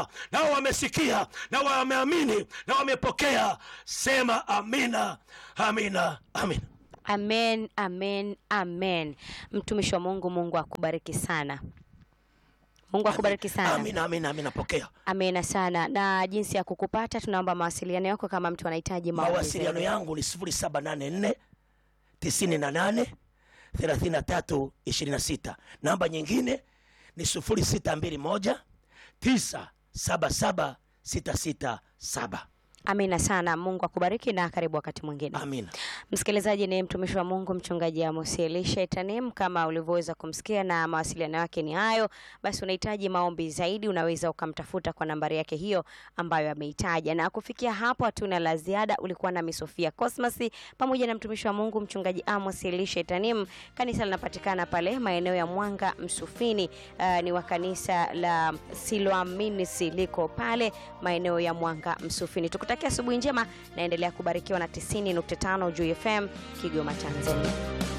nao wamesikia na wameamini na wamepokea. Sema amina, amina, amina. Amen, amen, amen. Mtumishi wa Mungu, Mungu akubariki sana. Mungu akubariki sana. Amina, amina, amina. Pokea Amena sana. Na jinsi ya kukupata, tunaomba mawasiliano yako kama mtu anahitaji maombi mawasiliano zaidi. yangu ni 0784 98 33 26. Namba nyingine ni 0621 977 667. Amina sana. Mungu akubariki na karibu wakati mwingine. Amina. Msikilizaji ni mtumishi wa Mungu mchungaji Amos Elisha Itanim, kama ulivyoweza kumsikia, na mawasiliano yake ni hayo. Basi unahitaji maombi zaidi, unaweza ukamtafuta kwa nambari yake hiyo ambayo ameitaja. Na kufikia hapo, hatuna la ziada. Ulikuwa na Sofia Cosmas pamoja na mtumishi wa Mungu mchungaji Amos Elisha Itanim. Kanisa linapatikana pale maeneo ya Mwanga Msufini. Uh, ni wa kanisa la Siloaminisi liko pale maeneo ya Mwanga Msufini. Tukutakia asubuhi njema, naendelea kubarikiwa na 90.5 Juu FM Kigoma, Tanzania.